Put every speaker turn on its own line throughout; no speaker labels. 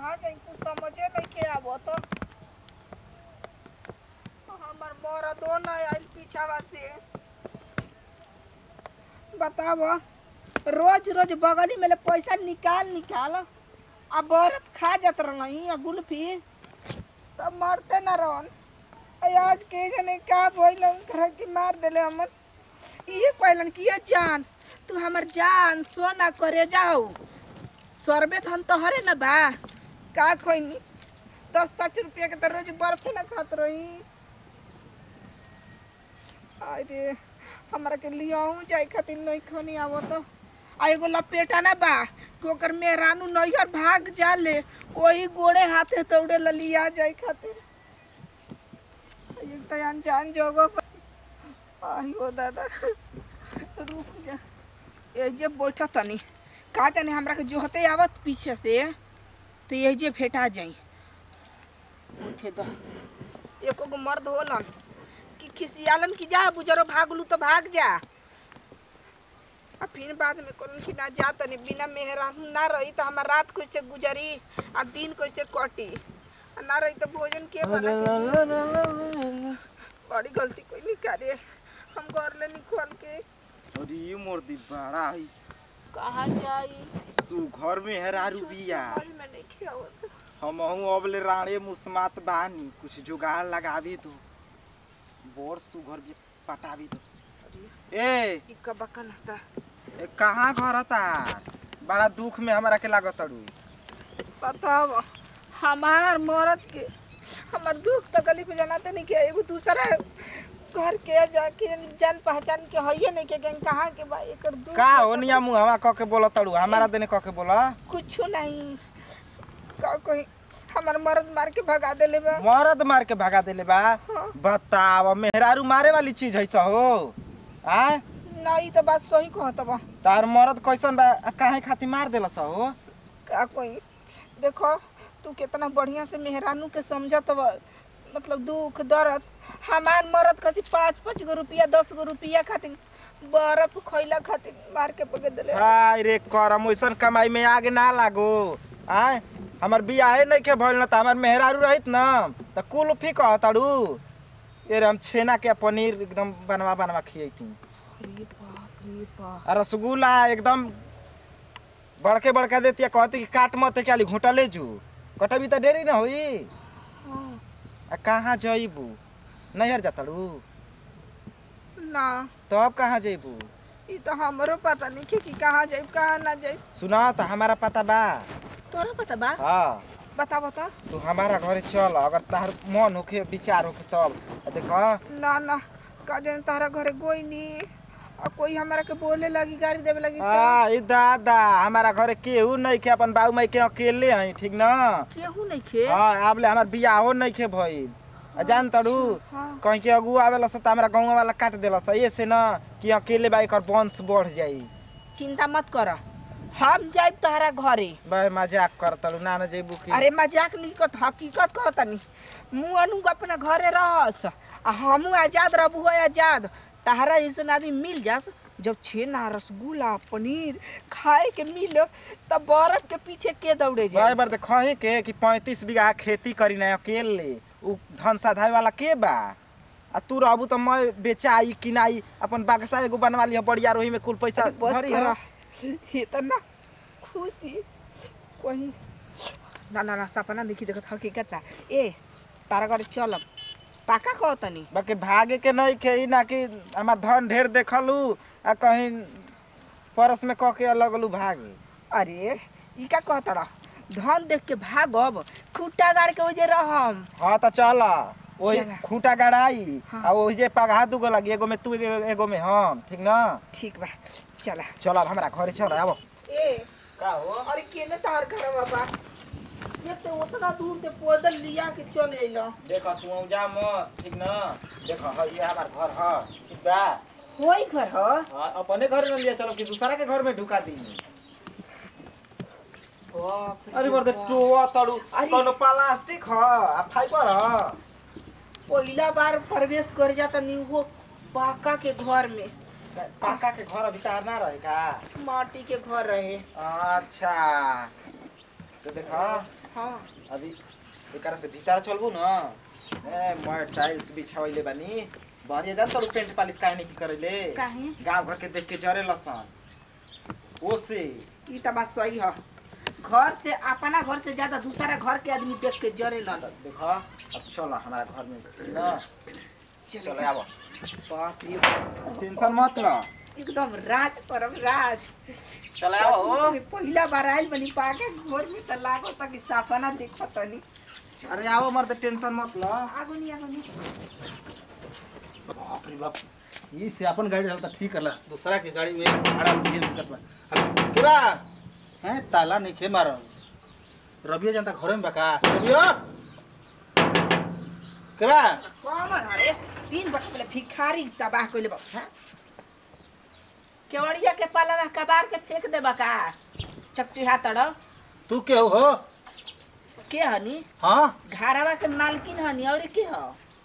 कहाँ जाई कुछ समझे नहीं के आबो तो हमर मरदो न आइल पीछावा से बताबो रोज रोज बगली में ले पैसा निकाल निकाल आ बर्फ खा जात रही आ गुल्फी तब मरते न रहन आ आज के जने का भइल घर के मार देले हमन ये कहलन कि ये जान तू हमर जान सोना करे जाओ सरबे धन तोहरे न बा का खोइनी दस पाँच रुपया के तो रोज बर्फ न खात रही अरे हमरा के लियाऊ जाए खातिर नहीं खनी आवो तो आ एगो लपेटा ना बा कि ओकर मेहरानू नैहर भाग जाले वही गोड़े हाथे तौड़े ला लिया जाए खातिर एक तो अनजान जगह पर आहियो दादा रुक जा ए जे बैठा तनी का जाने हमरा के जोहते आवत पीछे से तो यही जे फेटा जाई उठे दो एको गो मर्द होलन कि खिसियालन कि जा बुजरो भागलू तो भाग जा आ फिर बाद में कहलन कि ना जा तनी बिना मेहरानू ना रही तो हमार रात कैसे गुजरी आ दिन कैसे कटी आ ना रही तो भोजन के बना के बड़ी गलती कोई नहीं करे हम घर ले निकल के
अरे मोर दी बड़ा है
कहाँ जाई
सु घर में हेरारू बिया
समझ में नहीं खियावत
हम अबले राणे मुस्मात बानी कुछ जुगाड़ लगावी दो बोर सुघर भी पटावी दो ए
ई कब बकन था
ए कहाँ घर था बड़ा दुख में हमरा के लागत अड़ू
बताओ हमार मरद के हमार दुख तो गली पे जनाते नहीं के एगो दूसरा घर के जाके जान पहचान के हइये नहीं के गन कहाँ के बा एकर दुख
का हो निया मुँह हवा कह के बोला तड़ू हमारा देने कह के बोला
कुछ नहीं का कोई हमार मरद मार के भगा देले बा
मरद मार के भगा देले बा
हाँ।
बताव मेहरारू मारे वाली चीज है सा हो आय
नहीं तो बात सही कहत बा
तार मरद कैसन बा आ काहे खातिर मार देला सा हो
का कोई देखो तू कितना बढ़िया से मेहरानू के समझत बा मतलब दुख दर्द हमार मरद कथी पाँच पाँच गो रुपया दस गो रुपया खातिर बर्फ खैला खातिर मार के पके देले
हाय रे करम ओइसन कमाई में आगे ना लागो आय हमर बियाहे नहीं के भइल न त हमर मेहरारू रहित न त कुल फी कहताड़ू ये रे हम छेना के पनीर एकदम बनवा बनवा खियैती
अरे बाप रे बाप
आ रसगुल्ला एकदम बड़के बड़का देती कहती कि काट मत क्या घोटा ले जू कटबी त देरी न होई
हाँ,
आ कहाँ जइबू नैहर जाताड़ू
ना
तब कहाँ जइबू
ई तो हमरो पता नहीं कि कहाँ जाइब कहाँ ना जाइब
सुना त हमारा पता बा
तोरा पता बा
हाँ
बता बता
तू हमारा घरे चल अगर तार मन होखे विचार होखे तब आ देख
ना ना का दिन तारा घरे कोई नहीं और कोई हमारा के बोले लगी गाड़ी देवे लगी तो
आ ई दादा हमारा घरे केहू नहीं के अपन बाबू माई के अकेले हैं ठीक न
केहू नहीं खे
हाँ आबले हमार बियाहो नहीं के भइल आ जान तड़ू
हाँ
कहीं के अगुआ आवेला स त हमरा गाँव वाला काट देला स ये से न कि अकेले बा एकर वंश बढ़ जाई
चिंता मत कर हम जाइब तोहरा घरे
बे मजाक कर तड़ू ना न जेबू की
अरे मजाक नहीं कहत हकीकत कहतनी मुँह अनु अपना घरे रहस आ हमू आजाद रहबू हो आजाद तहरा ऐसन आदमी मिल जास जब छेना रसगुल्ला पनीर खाए के मिलो तब बर्फ के पीछे के दौड़े
बे
जाए
बार देखही के कि पैंतीस बीघा खेती करी ना अकेले उ धन साधाए वाला के बा आ तू रहबू त मैं बेचाई किनाई अपन बक्सा एगो बनवा लिह बढ़िया रोही में कुल पैसा
अरे बस
भरी
करा
है
इतना खुशी कहीं ना ना ना सपना देखी देखत हकीकत बा। ए तारा घर चलब पाका कहतनी
बाकी भागे के नहीं खे ई ना कि हमार धन ढेर देखलू आ कहीं परस में कह के लगलू भागे
अरे ई का कहतड़ा धन देख के भागब खूटा गाड़ के ओजे रहम
हाँ तो चल वही
चला।
खूंटा गड़ाई
हाँ।
आ वही जे पगहा दूगो लगी एगो में तू एगो एगो में हम ठीक ना
ठीक बा चला
चल अब हमारा घरे चल आबो
ए
का हो
अरे केने तार घर बाबा ये तो उतना दूर से पैदल लिया के चल अइलो
देख तू जा म ठीक ना देख ह ये हमार घर ह ठीक बा
होई घर ह
हाँ अपने घर में लिया चलो कि दूसरा के घर में ढुका दी अरे बरदे टोआ तड़ू
अरे।
कोनो प्लास्टिक ह आ फाइबर ह
पहिला बार प्रवेश कर जाता नी वो पाका के घर में
पाका के घर अभी तार ना रहे का
माटी के घर रहे
अच्छा तो देख
हाँ
अभी एकरा से भीतर चलबू न ए मैं टाइल्स बिछावले बानी बढ़िया जान तो पेंट पालिश काहे नहीं करैले
काहे
गांव घर के देख के जरे लसन ओसे
ई त बात सही है घर से अपना घर से ज्यादा दूसरा घर के आदमी देख के जरे लन
देखो अब चल हमारा घर में न चल आब
बाप रे बाप।
टेंशन मत ल
एकदम राज परम राज
चल आब हो
पहिला बार आइल बनी पाके घर में त लागो त कि सपना देखत तनी
अरे आब मर त टेंशन मत ल
आगो नी आगो नी
बाप रे बाप ये से अपन गाड़ी रहल त ठीक करला दूसरा के गाड़ी में भाड़ा ये दिक्कत बा अरे के बा हैं ताला नहीं खे मारल रबिया जनता घरे में बका रबियो के बा
कमर हरे तीन बटे पहले भिखारी तबाह कइले बा हाँ? केवड़िया के पाला में कबार के फेंक देबा का चकचुहा तड़
तू के हो
के हनी
हाँ
घरवा के मालकिन हनी और के ह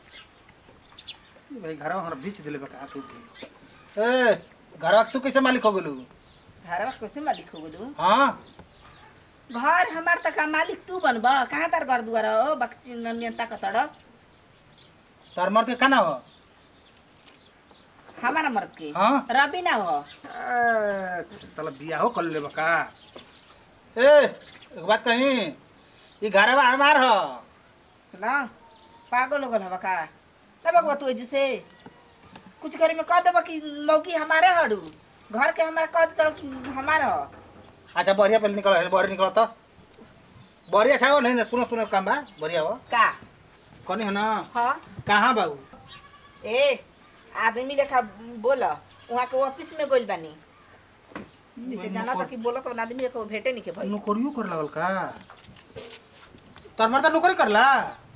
भाई घरवा हमरा बीच दिले बका तू के ए घरवा के तू कैसे मालिक हो गेलू
घरवा कैसे मालिक हो गेलू
हाँ
घर हमार त का मालिक तू बनब कहाँ तार घर दुआर हो बक्ची नेता कतड़
तार मर्द के काना हो
हमारा मर्द के
हाँ
रवि ना हो
ए, साला बियाहो कर ले बका ए एक बात कही ई घरवा हमार हो
सुना पागल हो गल हवा का ना बगवा तू एजू से कुछ करे में कह देबा कि मौकी हमारे हड़ू घर के हमारे कह दे हमारा हो
अच्छा बढ़िया पहले निकल बढ़िया निकल तो बढ़िया छा हो नहीं ना सुनो सुनो काम बा बढ़िया हो
का
कनी है ना
हाँ
कहाँ बाबू
ए आदमी लेखा बोल वहाँ के ऑफिस में गोल बानी जिसे जाना था कि बोला तो आदमी लेखा भेटे नहीं के भाई
नौकरियो कर लगल का तार मर्दा नौकरी करला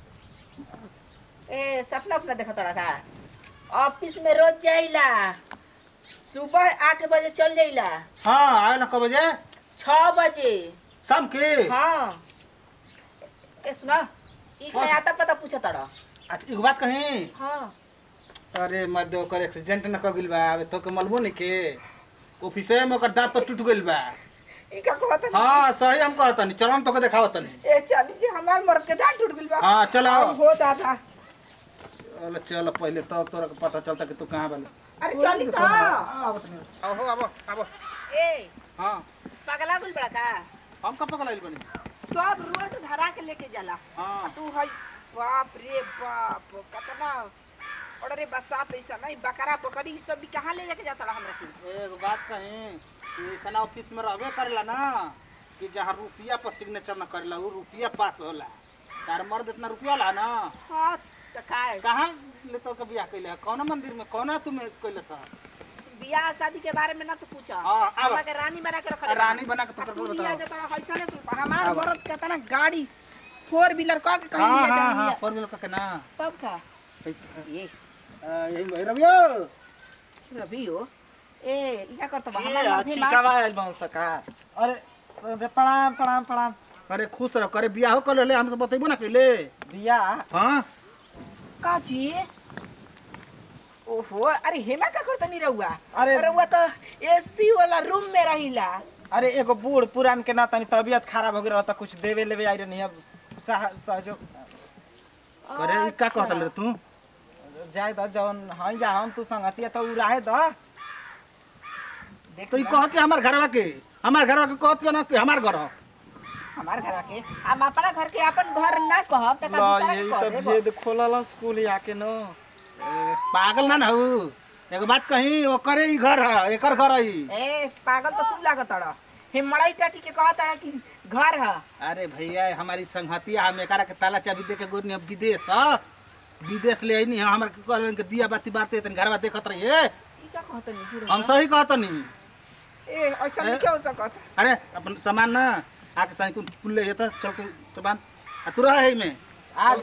ए सपना अपना देखा तोड़ा का ऑफिस में रोज जाइला सुबह आठ बजे चल जाइला
हाँ आए ना कब बजे
छः बजे
शाम के
हाँ ए सुना ई
हाँ।
कहीं आता पता पूछा तड़ा
अच्छा एक बात कही
हाँ
अरे मत ओकर एक्सीडेंट न कर गिल बा अबे तो के मलबो नहीं के ऑफिसे में ओकर दांत तो टूट गइल बा
ई का कहत नहीं
हाँ सही हम कहत नहीं चलो हम तोके देखावत नहीं
ए चल जे हमार मर्द के दांत टूट गइल बा
हाँ चल आओ
अब हो दादा
चलो चलो पहले तो तोरा के पता चलता कि तू कहाँ बाली
अरे चल का
आवत नहीं आओ आवो आवो
ए
हाँ
पगला गुल बड़ा का
हम कब पकड़ आइल बनी
सब रोड धरा के लेके जाला
हाँ
तू है बाप रे बाप कितना और रे बसात ऐसा नहीं बकरा बकरी ई सब भी कहाँ ले लेके जाता हमरा के
एक बात कहीं ऐसा ऑफिस में रहबे करेला ना कि जहाँ रुपया पर सिग्नेचर न करेला वो रुपया पास होला तार मर्द इतना रुपया ला ना
हाँ तो काय
कहाँ ले तो बियाह कैले कौन मंदिर में कौन तुम्हें कैले सा
बियाह शादी के बारे में ना तो पूछा
हाँ, आब।
हमरा के रानी बना के रखल
रानी बना के तो
तू
कर
लिया
बताओ
जाता ऐसा नहीं तू हमार
आब।
औरत कितना गाड़ी फोर व्हीलर कह के कहीं
हाँ
लिया
हाँ
जाता
हाँ फोर व्हीलर का ना
तब का ये
यही भाई रवियो
रवि हो ए इका करत बा
ए,
हमार मर्दे
अच्छी
मार-
कबा आइल बाऊ सका अरे अरे प्रणाम प्रणाम प्रणाम
अरे खुश रहो करे बियाह कर ले हम तो बतेबो ना कैले
बिया
हाँ
का जी ओहो अरे हेमा का करत नहीं रहुआ
अरे-
रहुआ तो एसी वाला रूम में रहिला
अरे एगो बूढ़ पुरान के ना तनी तबियत खराब हो गई त कुछ देवे लेवे आई रहनी अब सह- सहयोग
अरे ई का कहत ले तू
जाए द जवन हई जा हम तू संगतिया तो उ रहे द
देख
तो ई
ना,
कहत हमार घरवा के हमार घरवा के कहत के ना कि हमार घर हो
हमार घर के हम अपना घर के अपन घर ना कहब त
ला
दूसरा
यही
के कह
तो
देब।
भेद खोलल स्कूल आके न
ए, पागल ना ना हूँ एगो बात कही ओकरे ही घर है एकर घर है ई।
ए पागल तो तू लागत अड़ हिमड़ई टाटी के कहत अड़ कि घर है
अरे भैया हमारी संगतिया हम एकरा के ताला चाबी दे के गोरनी अब विदेश ह विदेश ले आईनी हमर के कहलन के दिया बाती बाते तन घरवा देखत रहिए
ई का कहत नहीं
हम सही कहतनी
ए ऐसा नहीं क्या हो सकत
अरे अपन सामान ना आके साइन कुल कुल ले त चल के सामान आ तू रह है में
आज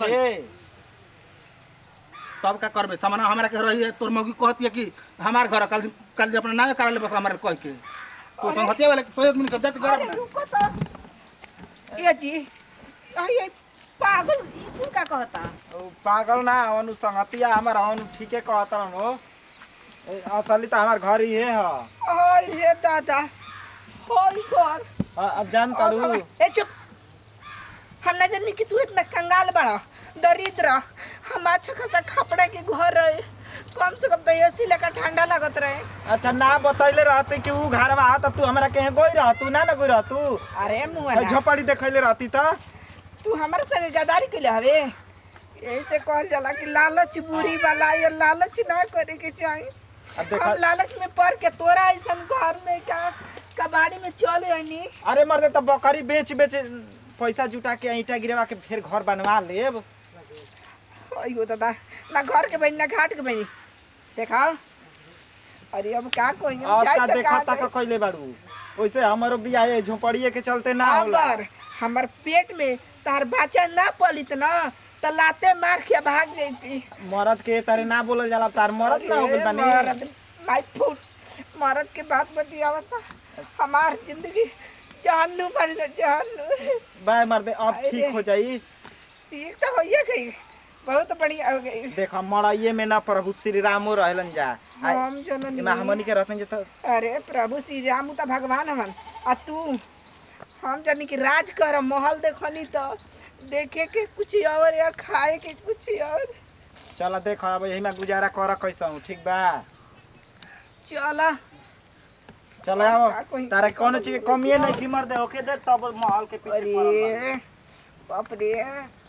तब का करबे सामान हमरा के रही है तोर मौगी कहती है कि हमार घर है, कल कल जे अपना नामे करा ले बस हमारे कह के तो संगतिया वाले सही आदमी के जाते घर
अरे
अपना
रुको तो ए जी अरे पागल ई तू का कहता
उ पागल ना अनु संगतिया हमर अनु ठीके कहतन हो ए, असली त हमर घर ही है ह
ओय रे दादा होय घर
अ- अब जान तड़ू
ए चुप हम ना जानी कि तू इतना कंगाल बड़ा दरिद्र हम अच्छा खासा कपड़ा के घर रहे कम से कम तो एसी लेकर ठंडा लगत रहे
अच्छा ना बतैले रहती कि ऊ घर बा त तू हमरा कहीं गोई रह तू ना ना गोई रह तू
अरे मुआ
झोपड़ी देखैले रहती त
तू हमारे संगे गदारी कैले हवे यही से कहल जाला कि लालच बुरी वाला ये लालच ना करे के चाहिए
अब देखा
हम लालच में पड़ के तोरा ऐसा घर में का कबाड़ी में चल आनी
अरे मर्दे त बकरी बेच बेच पैसा जुटा के ईटा गिरवा के फिर घर बनवा लेब
अयो दादा ना घर के बनी ना घाट के बनी देखा अरे अब का कोई
और का देखा तक कैले बाड़ू वैसे हमरो बियाह है झोपड़िए के चलते ना होला
अगर हमर पेट में तार बच्चा ना पलित ना तो लाते मार के भाग जैती
मरद के तारे ना बोलल जाला तार मरद ना हो गइल बानी
मरद माय फूट मरद के बात बतियावत हमार जिंदगी जानू बन जानू
बाय मर्दे अब
अरे।
ठीक हो जाई
ठीक तो होइए गई बहुत बढ़िया हो गई
देखा मड़ाइए में ना प्रभु श्री रामो रहलन जा आ-
हम जननी
एमा हमनी के रहतन जे त
अरे प्रभु श्री राम तो भगवान हवन आ तू हम जानी कि राज कर महल देखनी तो देखे के कुछ और या खाए के कुछ और
चल देख अब यही में गुजारा कर कैसा हूँ ठीक बा
चला
चल आओ
का कहीं-
तारा कौनो चीज के कमिए नहीं की मर्दे होके दे तब महल के पीछे पड़ल बा।
अरे बाप रे